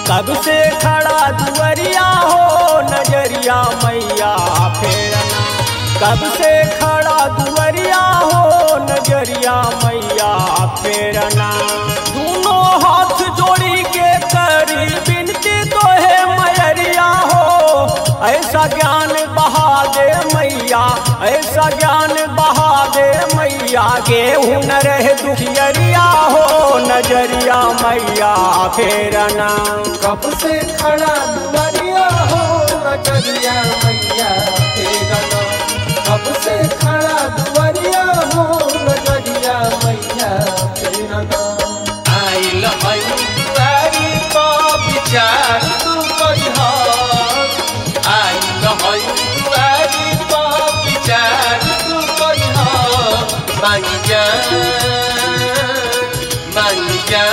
कब से खड़ा दुवरिया हो नजरिया मैया फेरना कब से खड़ा दुवरिया हो नजरिया मैया फेरना दोनों हाथ जोड़ी के करी बिनती तो है मैरिया हो ऐसा ज्ञान बहा दे मैया ऐसा ज्ञान बहा दे मैया गेहूँ न रहे दुखियरिया हो नजरिया मैया फेरना कब से खड़ा दुआरिया हो नजरिया मैया तेरा कब से खड़ा दुआरिया हो नजरिया मैया तेरा आइल है दुआरी का विचार तू करिहा आइल है दुआरी का विचार तू करिहा मांग जान मांग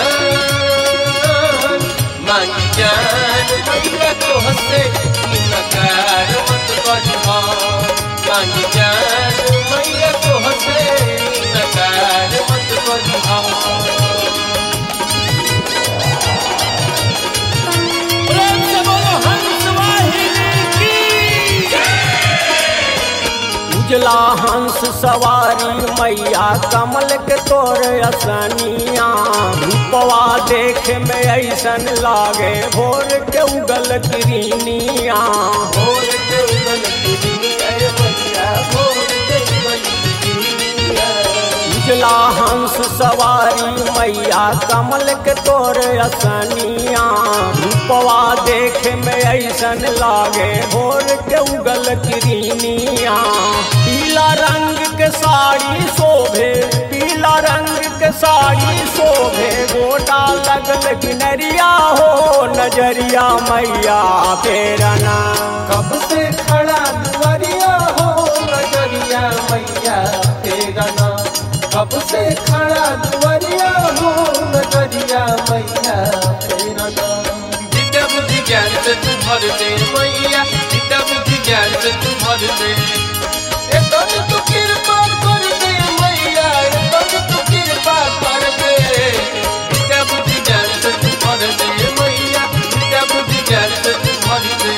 जान मांग जान मैया तो हंसे इनकार मत करिहा मांग जान मैया तो हंसे इनकार मत करिहा उजला हंस सवारी मैया कमल के तोर असनिया रूपवा देख में ऐसन लागे भोर के उगल किरनिया भोर के उगल दुनिया मैया भोर के उगल दुनिया उजला हंस सवारी मैया कमल के तोर असनिया रूपवा देख में ऐसन लागे भोर के उगल किरनिया पीला रंग के साड़ी शोभे पीला रंग के साड़ी शोभे गोटा लगल किनरिया हो नजरिया मैया फेरना कब से खड़ा दुआरिया हो नजरिया मैया तेरा नाम कब से खड़ा दुआरिया हो नजरिया मैया तेरा नाम जितना बुद्धि ज्ञान से तू भर दे मैया जितना बुद्धि ज्ञान से तू भर दे ए तन तू कृपा कर दे मैया ए तन तू कृपा कर दे जितना बुद्धि ज्ञान से तू भर दे मैया जितना बुद्धि ज्ञान से तू भर दे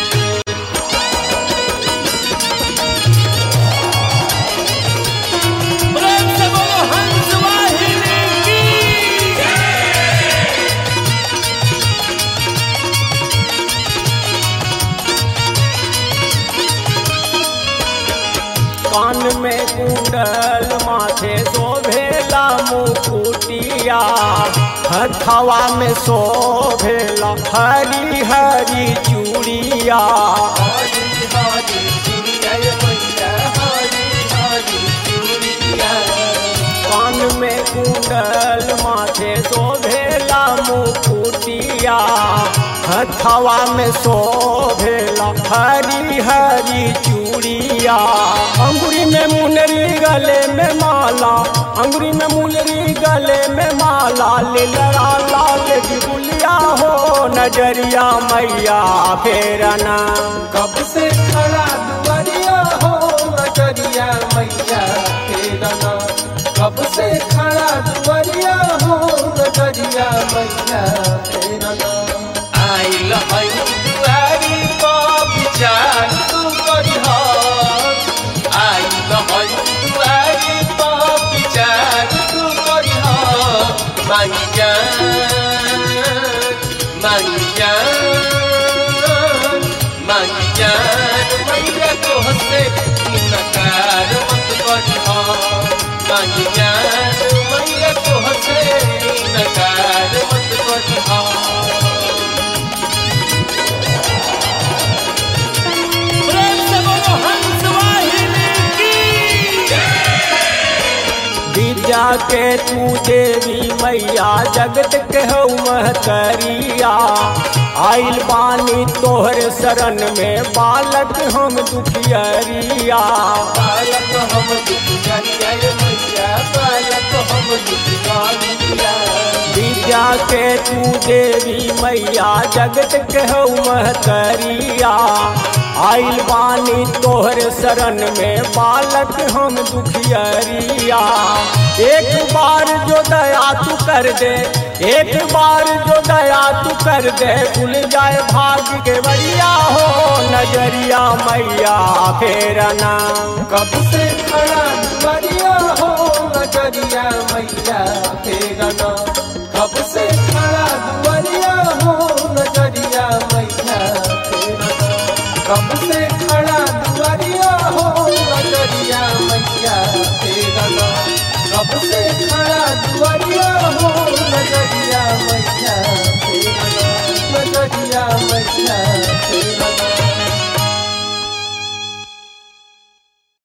कान में कुंडल माथे शोभेला मुकुटिया हथवा में शोभेला हरी हरी चूड़िया हरी हरी चूड़िया मैया हरी हरी चूड़िया कान में कुंडल माथे शोभेला मुकुटिया हथवा में शोभेला हरी हरी चूड़िया अंगुरी में मुनरी गले में माला अंगुरी में मुनरी गले में माला लिलरा लाल की गुलिया हो नजरिया मैया फेरना कब से खड़ा दुआरिया हो नजरिया मैया तेरा नाम कब से खड़ा दुआरिया हो नजरिया मैया तेरा नाम आइल है दुआरी का विचार तू करिहा आइल है दुआरी का विचार तू करिहा मांग जान मांग जान मांग जान मैया तो हंसे इनकार मत करिहा मांग जान मैया तो हंसे इनकार मत करिहा विद्या के तू देवी मैया जगत के हो महतरिया आइल बानी तोहर शरण में बालक हम दुखियरिया बालक हम दुखिया मैया बालक हम दुखिया विद्या के तू देवी मैया जगत के हो महतरिया आइल बानी तोहर शरण में बालक हम दुखियरिया एक बार जो दया तू कर दे एक बार जो दया तू कर दे खुल जाए भाग्य के बरिया हो नजरिया मैया फेरना कब से खड़ा दुआरिया हो नजरिया मैया तेरा नाम कब से खड़ा दुआरिया हो नजरिया मैया तेरा नाम कब से खड़ा दुआरिया हो नजरिया मैया तेरा नाम कब से खड़ा दुआरिया हो नजरिया मैया तेरा नाम नजरिया मैया तेरा नाम